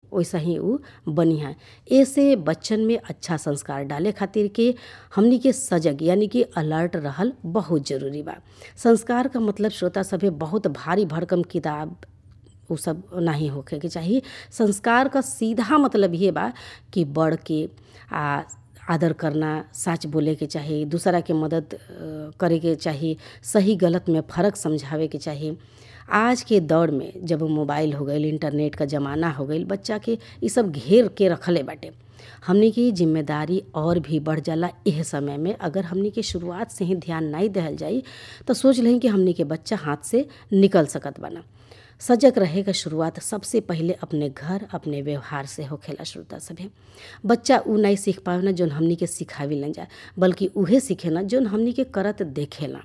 वैसा ही उ बनिहा एसे बच्चन में अच्छा संस्कार डाले खातिर के हमनी के सजग यानी कि अलर्ट रहल बहुत जरूरी बा संस्कार का मतलब श्रोता सभे बहुत भारी भरकम किताब उ सब नाही होखे के चाही संस्कार का सीधा मतलब ये बा कि बड़ के आ आदर करना सच बोले के चाही दूसरा के मदद करे के चाही सही गलत में फ़र्क समझावे के चाही आज के दौर में जब मोबाइल हो गईल इंटरनेट का ज़माना हो गईल बच्चा के इ सब घेर के रखले बाटे हमनी की जिम्मेदारी और भी बढ़ जाला एह समय में अगर हमनी के शुरुआत से ही ध्यान नहीं देहल जाई तो सोच लें कि हमनी के बच्चा हाथ से निकल सकत बना सजग रहे का शुरुआत सबसे पहिले अपने घर अपने व्यवहार से होखेला श्रोता सभे बच्चा उ नहीं सीख पावे ना जोन हमनी के सिखावी न जाए बल्कि उहे सीखे ना जोन हमनी के करत देखेला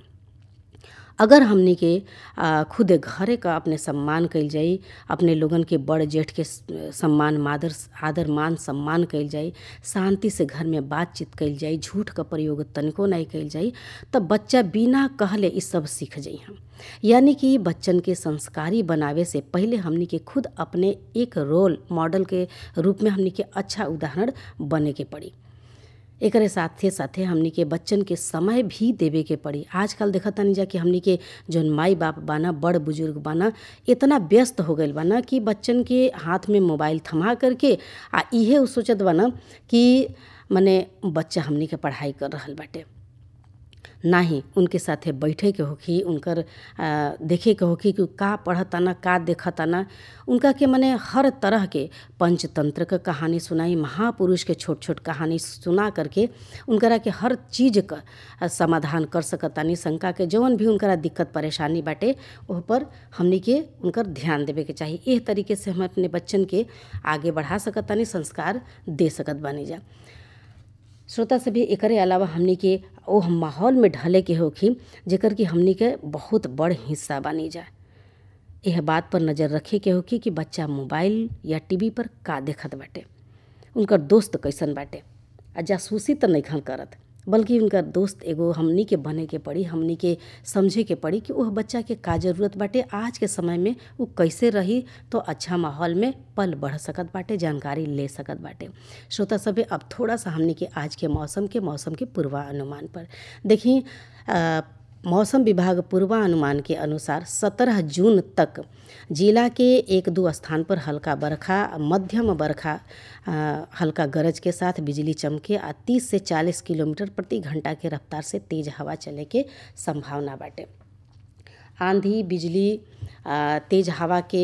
अगर हमनी के खुद घरे का अपने सम्मान कइल जाई अपने लोगन के बड़ जेठ के सम्मान मादर आदर मान सम्मान कइल जाई शांति से घर में बातचीत कइल जाई झूठ का प्रयोग तनिको नहीं कइल जाई तब बच्चा बिना कहले इ सब सीख जाई हम यानी कि बच्चन के संस्कारी बनावे से पहले हमनी के खुद अपने एक रोल मॉडल के रूप में हमनी के अच्छा उदाहरण बने के पड़ी एकरे साथे साथे हमनी के बच्चन के समय भी देवे के पड़ी आजकल देखत तानी जा कि हमनी के जौन माई बाप बाना बड़ बुजुर्ग बाना इतना व्यस्त हो गईल बाना कि बच्चन के हाथ में मोबाइल थमा करके आ इहे उ सोचत बाना कि मने बच्चा हमनी के पढ़ाई कर रहल बाटे नाही उनके साथे बैठे के होखी उनकर देखे के होखी कि का पढ़ताना का देखताना उनका के मने हर तरह के पंचतंत्र का कहानी सुनाई महापुरुष के छोट छोट कहानी सुना करके उनकरा के हर चीज का समाधान कर सकतानी शंका के जौन भी उनकरा दिक्कत परेशानी बाटे ओह पर हमनी के उनकर ध्यान देवे के चाही एह तरीके से हम अपने बच्चन के आगे बढ़ा सकतानी संस्कार दे सकत बानी जा श्रोता सभी एकरे अलावा हमनी के ओह माहौल में ढले के होखी जेकर कि हमनी के बहुत बड़ हिस्सा बनी जा यह बात पर नज़र रखे के होखी कि बच्चा मोबाइल या टीवी पर का देखत बाटे उनकर दोस्त कैसन बाटे आ जासूसी तो नहीं करत बल्कि उनकर दोस्त एगो हमनी के बने के पड़ी हमनी के समझे के पड़ी कि वह बच्चा के का जरूरत बाटे आज के समय में वो कैसे रही तो अच्छा माहौल में पल बढ़ सकत बाटे जानकारी ले सकत बाटे श्रोता सभे अब थोड़ा सा हमनी के आज के मौसम के मौसम के पूर्वानुमान पर देखी मौसम विभाग पूर्वानुमान के अनुसार 17 जून तक जिला के एक दो स्थान पर हल्का बरखा मध्यम बरखा हल्का गरज के साथ बिजली चमके आ 30 से 40 किलोमीटर प्रति घंटा के रफ्तार से तेज हवा चले के संभावना बाटे आंधी बिजली तेज हवा के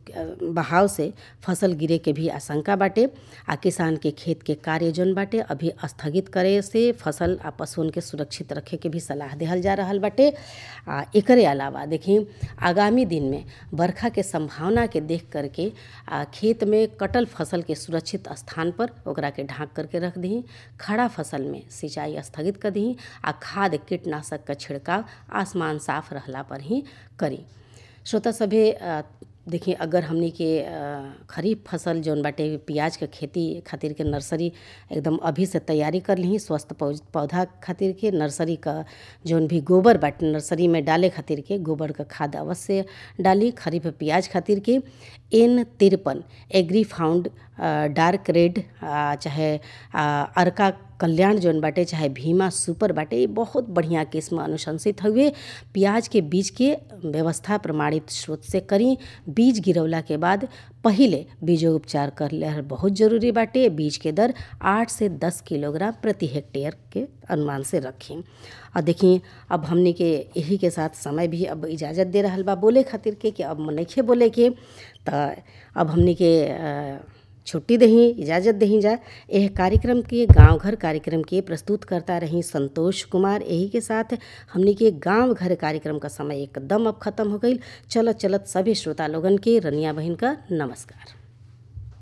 बहाव से फसल गिरे के भी आशंका बाटे आ किसान के खेत के कार्य जौन बाटे अभी स्थगित करे से फसल आ पशुओं के सुरक्षित रखे के भी सलाह देहल जा रहल बाटे आ एकरे अलावा देखी आगामी दिन में बरखा के संभावना के देख करके आ खेत में कटल फसल के सुरक्षित स्थान पर ओकरा के ढाँक करके रख दी खड़ा फसल में सिंचाई स्थगित कर दी आ खाद कीटनाशक का छिड़काव आसमान साफ रहला पर ही करी श्रोता सभे देखिए अगर हमनी के खरीफ फसल जौन बाटे प्याज के खेती खातिर के नर्सरी एकदम अभी से तैयारी कर ली स्वस्थ पौधा खातिर के नर्सरी का जौन भी गोबर बाटे नर्सरी में डाले खातिर के गोबर का खाद अवश्य डाली खरीफ प्याज खातिर के एन तिरपन एग्री फाउंड डार्क रेड चाहे अर्का कल्याण जौन बाटे चाहे भीमा सुपर बाटे ये बहुत बढ़िया किस्म अनुशंसित हुए प्याज के बीज के व्यवस्था प्रमाणित स्रोत से करी बीज गिरवला के बाद पहिले बीजोपचार कर ले बहुत जरूरी बाटे बीज के दर आठ से दस किलोग्राम प्रति हेक्टेयर के अनुमान से रखें और देखिए अब हमने के यही के साथ समय भी अब इजाज़त दे रहा बा बोले खातिर के कि अब नइखे बोले के तो अब हमने के छुट्टी दही इजाज़त दही जा यह कार्यक्रम के गांव घर कार्यक्रम के प्रस्तुत करता रही संतोष कुमार यही के साथ हमने के गांव घर कार्यक्रम का समय एकदम अब खत्म हो गई चलत चलत सभी श्रोता लोगन के रनिया बहन का नमस्कार